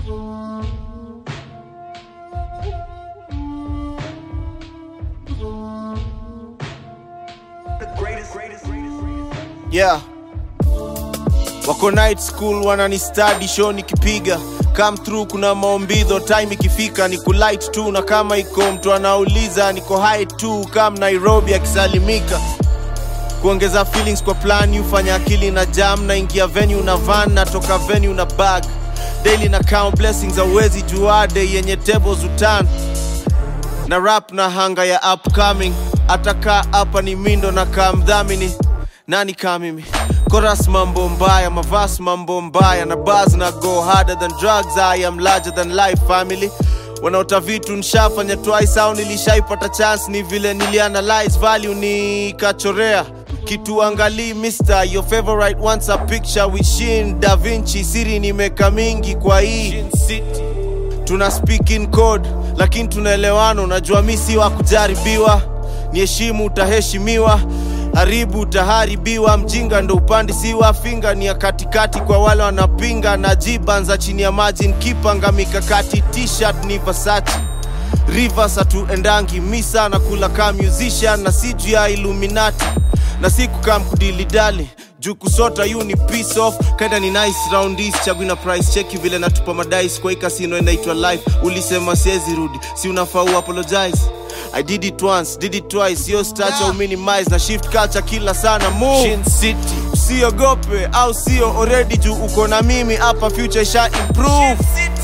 yeah wako night school wanani study show nikipiga come through kuna maombidho time ikifika ni kulight tu na kama iko mtu anauliza niko high tu kam nairobi akisalimika kuongeza feelings kwa plan ufanya akili na jam na ingia venue na van natoka venue na bag daily na count blessings awezi juade yenye tables utan na rap na hanga ya upcoming atakaa hapa ni mindo na kaa mdhamini nani kaa mimi koras mambo mbaya mavas mambo mbaya na bars na go harder than drugs i am larger than life family wanaota vitu nshafanya twice au nilishaipata chance ni vile nilianalyze value nikachorea kitu angalii mister your favorite wants a picture with Shin Da Vinci siri nimeka mingi kwa hii tuna speak in code lakini tunaelewana unajua mi si wa kujaribiwa ni heshimu utaheshimiwa haribu utaharibiwa mjinga ndo upandi siwa finga ni ya katikati kwa wale wanapinga na jibanza chini ya maji nkipanga mikakati t-shirt ni Versace Rivers hatuendangi misa na kula kaa musician na si juu ya Illuminati na si kukaa mkudilidali juu kusota yu ni piece off kaida ni nice round this chagui na price cheki vile natupa madais kwa hii kasino inaitwa life ulisema siezi rudi si unafaa uapologize I did it once, did it twice, yo stacha uminimize na shift culture kila sana move Shin City. usiogope au sio already juu uko na mimi hapa future isha improve